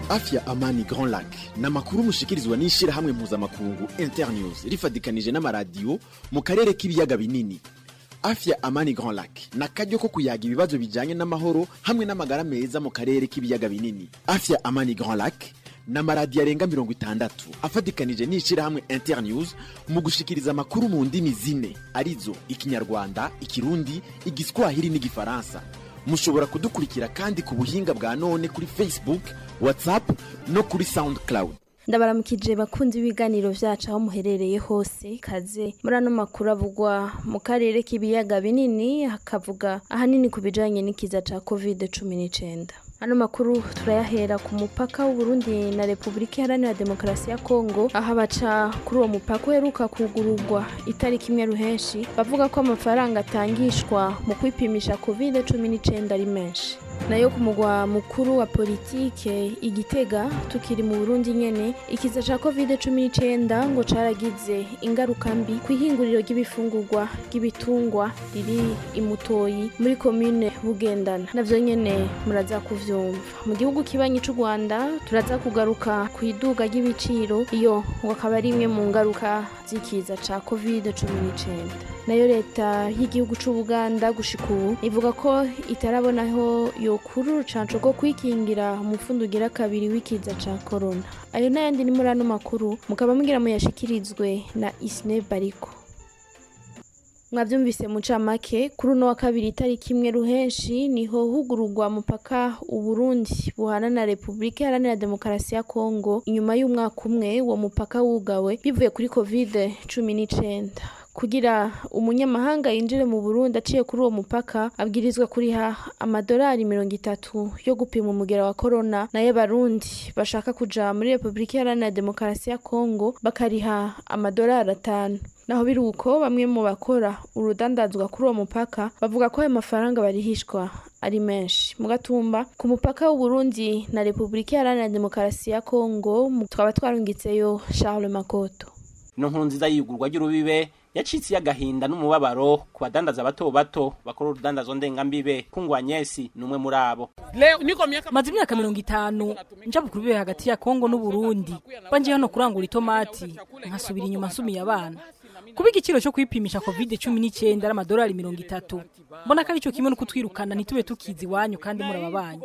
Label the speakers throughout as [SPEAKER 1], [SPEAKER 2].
[SPEAKER 1] afya amani grand lac ni amakuru mushikirizwa n'ishyirahamwe mpuzamakungu internews rifatikanije n'amaradiyo mu karere k'ibiyaga binini afya amani grand lac ni akaryo ko kuyaga ibibazo bijyanye n'amahoro hamwe n'amagara meza mu karere k'ibiyaga binini afya amani grand lac ni amaradiyo arenga mirongo itandatu afatikanije n'ishyirahamwe internews mu gushikiriza amakuru mu ndimi zine arizo ikinyarwanda ikirundi igiswahili n'igifaransa mushobora kudukurikira kandi ku buhinga bwa none kuri facebook whatsapp no kuri soundcloud
[SPEAKER 2] ndabaramukije bakunzi ibiganiro vyacu aho muherereye hose kaze muri ano makuru avugwa mu karere k'ibiyaga binini hakavuga ahanini ku bijanye n'ikiza ca covid cumi n'icenda ano makuru turayahera ku mupaka w'uburundi na repubulika iharanira demokarasi ya kongo aho abaca kuri uwo mupaka uheruka kugururwa itariki imwe ruhenshi bavuga ko amafaranga atangishwa mu kwipimisha covid cumi n'icenda ari menshi nayo ku mugwa mukuru wa politike igitega tukiri mu burundi nyene ikiza ca covid cumi n'icenda ngo caragize ingaruka mbi ku ihinguriro ry'ibifungurwa ry'ibitungwa riri imutoyi muri komine bugendana navyo nyene muraza kuvyumva mu gihugu kibanyi c'u rwanda turaza kugaruka ku iduga ry'ibiciro iyo ngo akaba ari imwe mu ngaruka z'ikiza ca covid cumi n'icenda nayo leta y'igihugu c'ubuganda gushika ubu ivuga ko itarabonaho yokura urucanco rwo kwikingira umufundi ugira kabiri w'ikiza ca corona ayo n'ayandi ni muri ano makuru mukaba mugira muyashikirizwe na isne bariko mwavyumvise mu camake kuri uno wa kabiri itariki imwe ruhenshi niho hugururwa mupaka uburundi buhana na repubulika iharanira demokarasi ya kongo inyuma y'umwaka umwe uwo mupaka wugawe bivuye kuri covid cumi n'icenda kugira umunyamahanga yinjire mu burundi aciye kuri uwo mupaka abwirizwa kuriha amadolari mirongo itatu yo gupima umugera wa korona nayo abarundi bashaka kuja muri repubulika iharanira demokarasi ya kongo bakariha amadolari atanu naho biri uko bamwe mu bakora urudandazwa kuri uwo mupaka bavuga ko ayo mafaranga barihishwa ari menshi mu gatumba ku mupaka w'uburundi na repubulika iharanira demokarasi ya kongo twaba twarungitseyo charles makoto
[SPEAKER 3] ino nkuru nziza y'igurwa ry'urubibe yacitse y'agahinda n'umubabaro ku badandaza bato bato bakora urudandazo ndengambibe kungwa nyesi ni umwe muri abo
[SPEAKER 4] maze imyaka mirongo itanu nja ku rubibe hagati ya kongo n'uburundi banje hano kurangura itomati nkasubira inyuma nsumiye abana kuba igiciro cyo kwipimisha covid cumi n'icyenda ari amadolari mirongo itatu mbona ko aricyo kimwe no kutwirukana ntitube tukizi iwanyu kandi murababanyi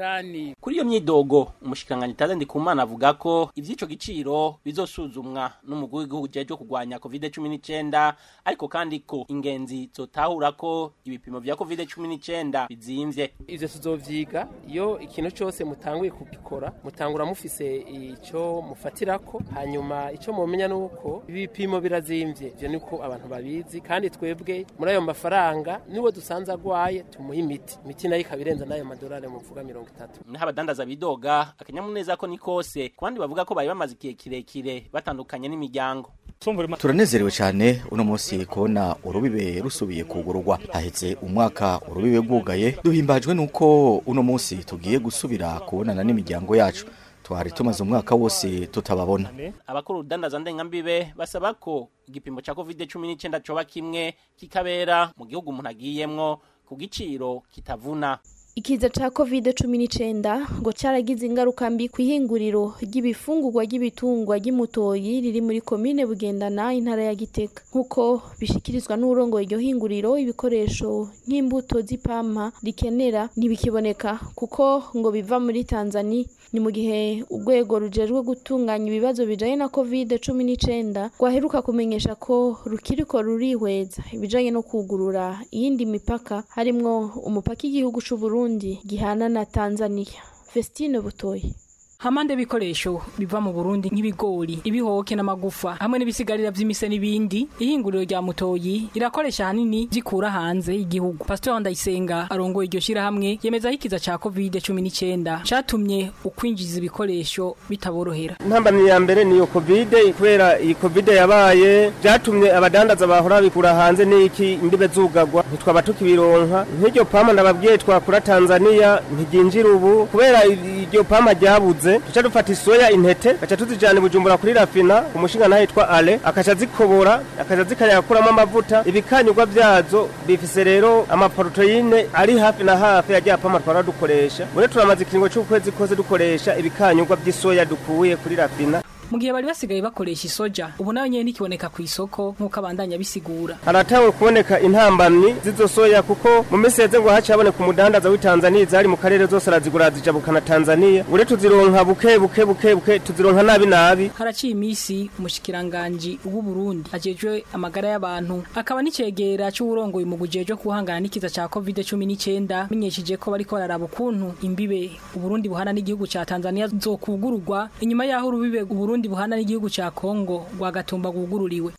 [SPEAKER 3] kuri iyo myidogo umushikiranganyi taze ndikumana avuga ko ivy'ico giciro bizosuzumwa n'umugwi w'igihugu jeje kurwanya covid cumi n'icyenda ariko kandi ko ingenzi zotahura ko ibipimo vya covid cumi n'icyenda bizimvye
[SPEAKER 5] ivyo tuzovyiga iyo ikintu cose mutanguye kugikora mutangura mufise ico mufatirako hanyuma ico mumenya nuko ibipimo birazimvye ivyo niko abantu babizi kandi twebwe muri ayo mafaranga niwe dusanze agwaye tumuha imiti imiti nayo ikaba irenza n'ayo madolari muvuga mirongo itatu
[SPEAKER 3] naho abadandaza bidoga akanyamuneza ko ni kose ku bandi bavuga ko bari bamaze igihe kirekire batandukanye n'imiryango
[SPEAKER 6] turanezerewe cyane uno munsi kubona urubibe rusubiye kugururwa haheze umwaka urubibe rwugaye duhimbajwe nuko uno munsi tugiye gusubira kubonana n'imiryango yacu twari tumaze umwaka wose tutababona
[SPEAKER 3] abakora urudandaza ndengambibe basaba ko igipimo cya covid cumi n'icyenda coba kimwe kikabera mu gihugu umuntu agiyemwo ku giciro kitavuna
[SPEAKER 2] ikiza ca covid cumi n'icenda ngo caragize ingaruka mbi ku ihinguriro ry'ibifungurwa ry'ibitungwa ry'imutoyi riri muri komine bugendana intara ya gitega nk'uko bishikirizwa n'urongoye iryo hinguriro ibikoresho nk'imbuto z'ipampa rikenera ntibikiboneka kuko ngo biva muri tanzania ni mu gihe urwego rujejwe gutunganya ibibazo bijanye na covid cumi n'icenda rwaheruka kumenyesha ko rukiriko rurihweza ibijanye no kugurura iyindi mipaka harimwo umupaka igihugu c'uburundi Burundi gihana na Tanzania. Festine Butoyi.
[SPEAKER 4] hamande ibikoresho biva mu Burundi nk'ibigori ibihoke n'amagufa hamwe n'ibisigarira vy'imise n'ibindi ihinguriro rya mutoyi irakoresha hanini zikura hanze y'igihugu Pastor Ndayisenga arongoye iryo shira hamwe yemeza hikiza ca covid 19 catumye ukwinjiza ibikoresho bitaborohera
[SPEAKER 7] intambamyi ya mbere niyo covid kubera iyi covid yabaye byatumye abadandaza bahora bikura hanze n'iki imbibe zugagwa ntitwaba tukibironka nk'iryo pama ndababwiye twakura Tanzania ntiginjira ubu kubera iryo pama ryabuze ziheze tuca dufata isoya intete gaca tuzijana i bujumbura kuri rafina umushinga nayo yitwa ale akaca zikobora akaca zikanakuramo amavuta ibikanyurwa vyazo bifise rero amaproteine ari hafi na hafi yagiye apama twara dukoresha muri turamaze ikiringo c'ukwezi kose dukoresha ibikanyurwa vy'isoya dukuye kuri rafina
[SPEAKER 4] mu gihe bari basigaye bakoresha isoja ubu nayo nyene nikiboneka ku isoko nk'uko abandanya bisigura
[SPEAKER 7] haratawe kuboneka intambamyi z'izo soya kuko mu minsi yeze ngo haciye haboneka umudandaza w'itanzaniya zari mu karere zose arazigura zijabukana tanzaniya ure tuzironka buke buke buke buke tuzironka nabi nabi
[SPEAKER 4] haraciye imisi umushikiranganji w'u Burundi ajejwe amagara y'abantu akaba n'icegera c'uwurongoye mu gujejwe kuhangana n'ikiza ca covid 19 menyesheje ko bariko bararaba ukuntu imbibe Uburundi buhana n'igihugu ca Tanzania zokugururwa inyuma yaho urubibe Uburundi buhana n'igihugu ca Kongo rwagatumba gugururiwe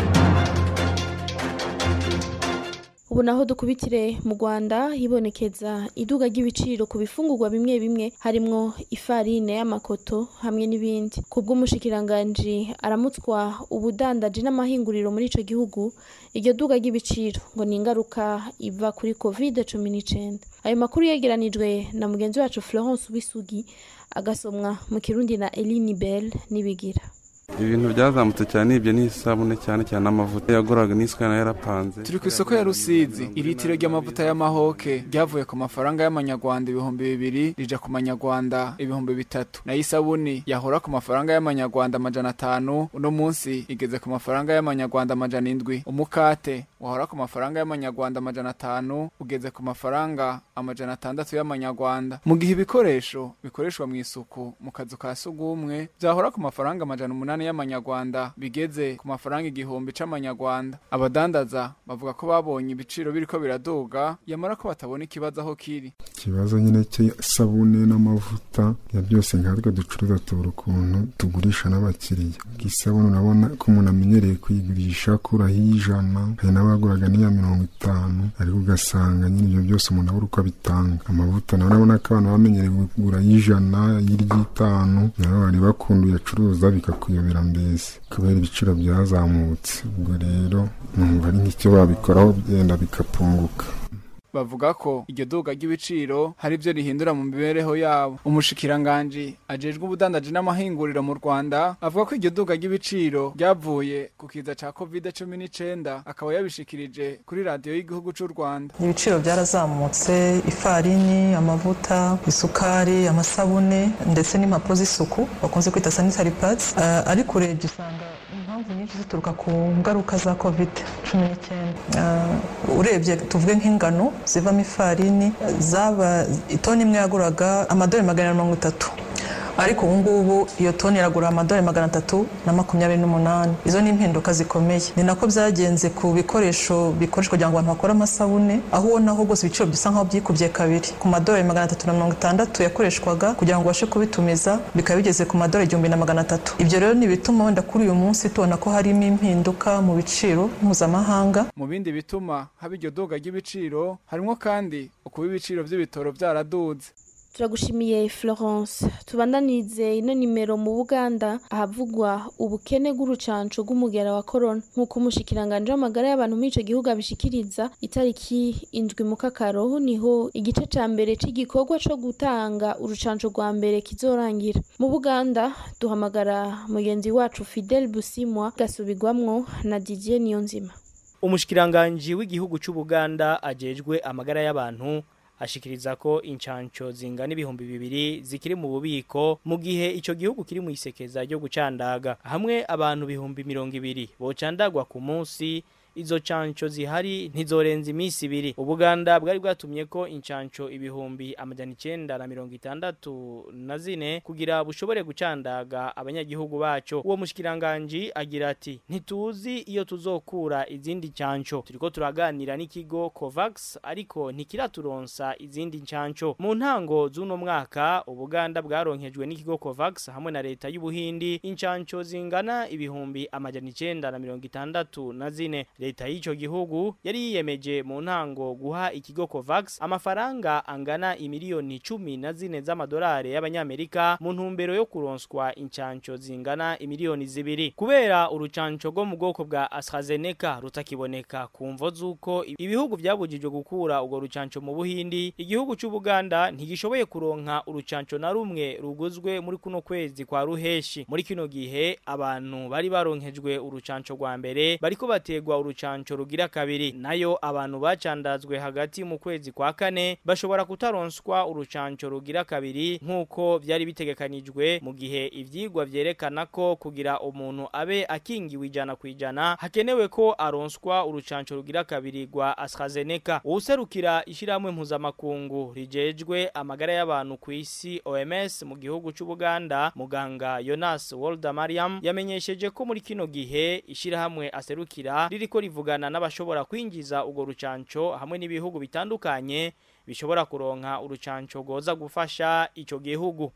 [SPEAKER 2] ubu naho dukubitire mu Rwanda hibonekeza iduga ry'ibiciro ku bifungurwa bimwe bimwe harimwo ifarine y'amakoto hamwe n'ibindi kubw'umushikiranganji aramutswa ubudandaji n'amahinguriro muri ico gihugu iryo duga ry'ibiciro ngo ni ingaruka iva kuri covid cumi n'icenda ayo makuru yegeranijwe na mugenzi wacu Florence Wisugi agasomwa mu kirundi na Eline Bell nibigira
[SPEAKER 8] ibintu byazamutse cyane ibyo ni isabune cyane cyane amavuta yaguraga n'isukari nayo yarapanze
[SPEAKER 9] turi ku isoko ya rusizi iritiro ry'amavuta y'amahoke ryavuye ku mafaranga y'amanyarwanda ibihumbi bibiri rija ku manyarwanda ibihumbi bitatu nayo isabuni yahora ku mafaranga y'amanyarwanda amajana atanu uno munsi igeze ku mafaranga y'amanyarwanda amajana indwi umukate wahora ku mafaranga y'amanyarwanda amajana atanu ugeze ku mafaranga amajana atandatu y'amanyarwanda mu gihe ibikoresho bikoreshwa mu isuku mu kazu ka sugumwe byahora ku mafaranga amajana umunani y'amanyarwanda bigeze ku mafaranga igihumbi c'amanyarwanda abadandaza bavuga ko babonye ibiciro biriko biraduga yamara ko batabona ikibazo aho kiri
[SPEAKER 10] ikibazo nyine cy'isabune n'amavuta ya byose nkatwe ducuruza tubura ukuntu tugurisha n'abakiriya isabune urabona ko umuntu amenyereye kuyigurisha akuraho iy'ijana hari n'abaguraga n'iya mirongo itanu ariko ugasanga nyine ibyo byose umuntu abura uko abitanga amavuta nawe urabona ko abantu bamenyereye kugura y'ijana y'iry'itanu nawe bari bakunda uyacuruza bikakuyobera mbese kubera ibiciro byazamutse ubwo rero numva ari nk'icyo babikoraho byenda bikapunguka
[SPEAKER 9] bavuga ko iryo duga ry'ibiciro hari ibyo rihindura mu mibereho yabo umushikiranganji ajejwe ubudandaji n'amahinguriro mu Rwanda avuga ko iryo duga ry'ibiciro ryavuye ku kiza ca covid cumi n'icenda akaba yabishikirije kuri radiyo y'igihugu c'u Rwanda
[SPEAKER 11] ibiciro byarazamutse ifarini amavuta isukari amasabune ndetse n'impapuro z'isuku bakunze kwita sanitary pads uh, ariko urebye usanga impamvu nyinshi zituruka ku ngaruka za covid cumi n'icyenda urebye tuvuge nk'ingano zivamo ifarini zaba itoni imwe yaguraga amadolari magana mirongo itatu ariko ubu ngubu iyo toni iragura amadolari magana atatu na makumyabiri n'umunani izo ni impinduka zikomeye ni nako byagenze ku bikoresho bikoreshwa kugira ngo abantu bakore amasabune aho ubonaho rwose ibiciro bisa nk'aho byikubye kabiri ku madolari magana atatu na mirongo itandatu yakoreshwaga kugira ngo ubashe kubitumiza bikaba bigeze ku madolari igihumbi na magana atatu ibyo rero ni ibituma wenda kuri uyu munsi tubona ko harimo impinduka mu biciro mpuzamahanga
[SPEAKER 9] mu bindi bituma haba iryo duga ry'ibiciro harimo kandi ukuba ibiciro by'ibitoro byaraduze
[SPEAKER 2] turagushimiye Florence tubandanirize ino nimero mu Buganda ahavugwa ubukene bw'urucanco rw'umugera wa corona nk'uko umushikiranganje w'amagara y'abantu muri ico gihugu abishikiriza itariki indwi mu kakaro niho igice ca mbere c'igikorwa co gutanga urucanco rwa mbere kizorangira mu Buganda duhamagara mugenzi wacu Fidel Busimwa gasubirwamwo na Didier Niyonzima
[SPEAKER 12] umushikiranganje w'igihugu c'Ubuganda ajejwe amagara y'abantu ashikiriza ko incanco zingana ibihumbi bibiri zikiri mu bubiko mu gihe ico gihugu kiri mu isekeza ryo gucandaga hamwe abantu bihumbi mirongo ibiri bocandagwa ku munsi izo canco zihari ntizorenza iminsi ibiri ubuganda bwari bwatumye ko incanco ibihumbi amajana icenda na mirongo itandatu na zine kugira bushobore gucandaga abanyagihugu baco uwo mushikiranganji agira ati ntituzi iyo tuzokura izindi canco turiko turaganira n'ikigo covax ariko ntikiraturonsa izindi ncanco mu ntango z'uno mwaka ubuganda bwaronkejwe n'ikigo covax hamwe na leta y'ubuhindi incanco zingana ibihumbi amajana icenda na mirongo itandatu na zine leta y'ico gihugu yari yiyemeje mu ntango guha ikigo Covax amafaranga angana imiliyoni cumi na zine z'amadolari y'abanyamerika mu ntumbero yo kuronswa incanco zingana imiliyoni zibiri kubera urucanco rwo mu bwoko bwa AstraZeneca rutakiboneka ku mvo z'uko ibihugu byabujijwe gukura urwo rucanco mu Buhindi igihugu c'Ubuganda ntigishoboye kuronka urucanco na rumwe ruguzwe muri kuno kwezi kwa ruheshi muri kino gihe abantu bari baronkejwe urucanco rwa mbere bariko bategwa urucanco rugira kabiri nayo abantu bacandazwe hagati mu kwezi kwa kane bashobora kutaronswa urucanco rugira kabiri nk'uko byari bitegekanijwe mu gihe ivyigwa vyerekana ko kugira umuntu abe akingiwe ijana ku ijana hakenewe ko aronswa urucanco rugira kabiri rwa AstraZeneca uwuserukira ishiramwe mpuzamakungu rijejwe amagara y'abantu ku isi OMS mu gihugu c'Ubuganda muganga Jonas Walda Mariam yamenyesheje ko muri kino gihe ishirahamwe aserukira ririko rivugana n'abashobora kwinjiza ugo rucanco hamwe n'ibihugu bitandukanye bishobora kuronka urucanco goza gufasha ico gihugu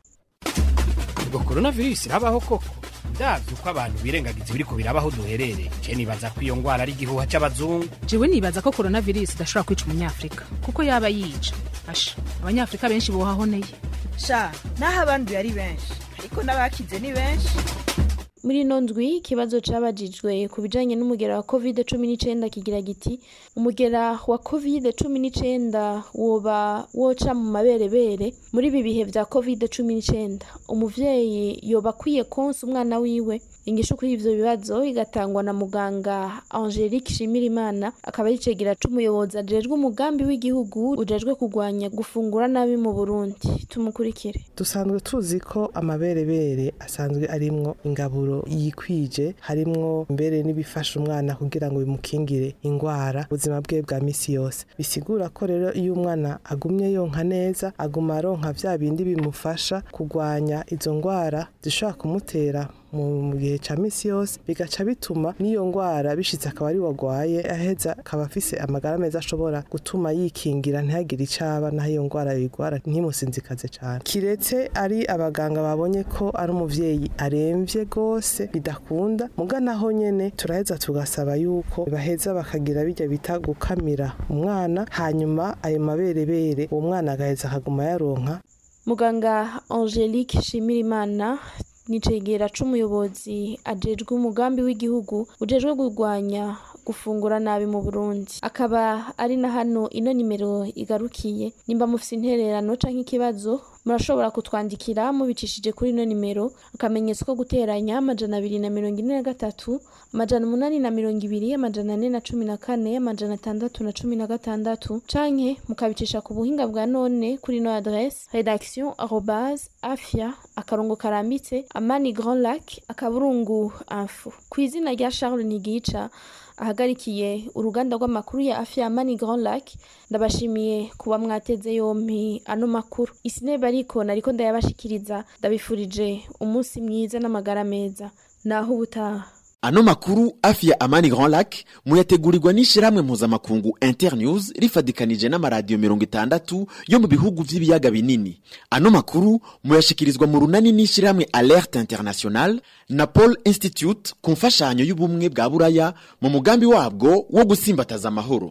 [SPEAKER 13] ubwo coronavirus irabaho koko ndavye uko abantu birengagiza ibiriko birabaho duherereye je nibaza ko iyo ngwara ari igihuha c'abazungu
[SPEAKER 14] jewe nibaza ko coronavirus idashobora kwica umunyafrika kuko yaba yica asha abanyafrika benshi bohahoneye
[SPEAKER 15] sha naho abanduye ari benshi ariko n'abakize ni benshi
[SPEAKER 2] muri ino ndwi ikibazo cabajijwe ku bijanye n'umugera wa covid cumi n'icenda kigira giti umugera wa covid cumi n'icenda woba woca mu maberebere muri ibi bihe vya covid cumi n'icenda umuvyeyi yoba akwiye konsa umwana wiwe ingisho kuri ivyo bibazo igatangwa na muganga angelique shimirimana akaba ari icegera c'umuyobozi ajejwe umugambi w'igihugu ujejwe kurwanya gufungura nabi mu burundi tumukurikire
[SPEAKER 16] dusanzwe tuzi ko amaberebere asanzwe arimwo ingaburo yikwije harimwo mbere n'ibifasha umwana kugira ngo bimukingire ingwara ubuzima bwe bwa misi yose bisigura ko rero iyo umwana agumye yonka neza aguma aronka vya bindi bimufasha kurwanya izo ngwara zishobora kumutera mu gihe ca misi yose bigaca bituma n'iyo ngwara bishitse akaba ari wagwaye aheza akaba afise amagara meza ashobora gutuma yikingira ntihagire icaba naho iyo ngwara yigwara ntimusinzikaze cane kiretse ari abaganga babonye ko ari umuvyeyi aremvye gose bidakunda muga naho nyene turaheza tugasaba yuko baheza bakagira bijya bita gukamira umwana hanyuma ayo maberebere uwo mwana agaheza akaguma yaronka
[SPEAKER 2] muganga angelique shimirimana nicegera c'umuyobozi ajejwe umugambi w'igihugu ujejwe kurwanya gufungura nabi mu Burundi akaba ari na hano ino nimero igarukiye nimba mufise intererano canke ikibazo murashobora kutwandikira mubicishije kuri ino nimero akamenyetso ko guteranya amajana abiri na mirongo ine na gatatu amajana umunani na mirongo ibiri amajana ane na cumi na kane amajana atandatu na cumi na gatandatu canke mukabicisha ku buhinga bwa none kuri ino adresse redaction arobase afia akarongo karambitse amani grand lac akaburungu info ku izina rya charles nigica ahagarikiye uruganda rw'amakuru ya afya mani grand lac ndabashimiye kuba mwateze yompi ano makuru isineba ariko nariko ndayabashikiriza ndabifurije umunsi mwiza n'amagara meza naho ubutaha
[SPEAKER 1] ano makuru afya amani grand lac muyategurirwa n'ishirahamwe mpuzamakungu internews rifadikanije n'amaradiyo mirongo itandatu yo mu bihugu vy'ibiyaga binini ano makuru muyashikirizwa mu runani n'ishirahamwe alerte international na paul institute ku mfashanyo y'ubumwe bwa buraya mu mugambi wabwo wo gusimbataza amahoro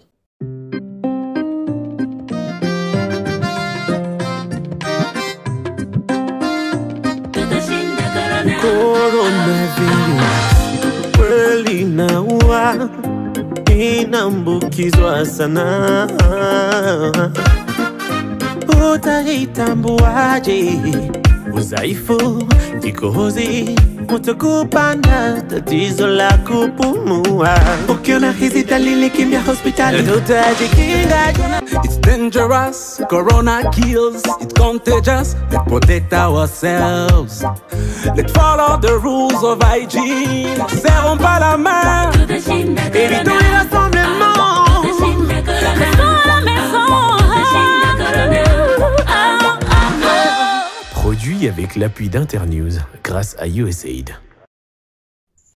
[SPEAKER 17] Coronavirus kweli inaua, inaambukizwa sana. Utaitambuaje? Udhaifu, kikohozi, kutokupanda, tatizo la kupumua. Ukiona hizi dalili, kimbia hospitali, tutajikinga.
[SPEAKER 18] It's dangerous, corona kills, it's contagious, let's protect ourselves. Let's follow the rules of hygiene. Serrons pas la main, évitons les rassemblements.
[SPEAKER 17] Produit avec l'appui d'Internews grâce à USAID.